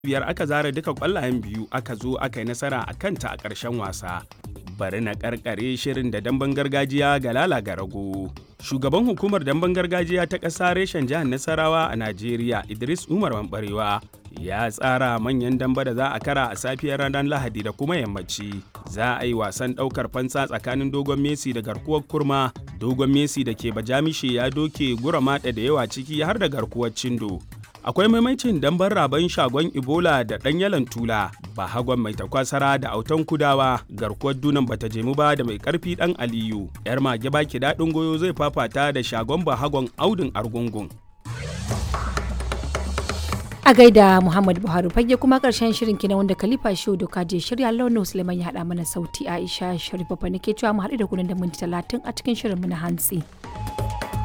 biyar aka zara duka kwallayen biyu aka zo aka yi nasara a kanta a ƙarshen wasa. Bari na karkare shirin da damben gargajiya ga lala ga rago. Shugaban hukumar damben gargajiya ta ƙasa reshen jihar Nasarawa a Najeriya Idris Umar Mambarewa ya tsara manyan damba da za a kara a safiyar ranar Lahadi da kuma yammaci. Za a yi wasan ɗaukar fansa tsakanin Dogon Messi da garkuwar kurma. Dogon Messi da ke Bajamishe ya doke gura maɗa da yawa ciki har da garkuwar Cindo. akwai maimacin dambar raban shagon ebola da ɗan yalan tula ba hagon mai takwasara da autan kudawa garkuwar dunan bata jemu ba da mai karfi ɗan aliyu yar mage baki daɗin goyo zai fafata da shagon ba hagon audin argungun a gaida muhammad buhari fage kuma karshen shirin kina wanda khalifa shehu doka je shirya launin suleiman ya haɗa mana sauti aisha sharifa fa nake cewa mu haɗu da kunan da minti talatin a cikin shirin mu na hantsi.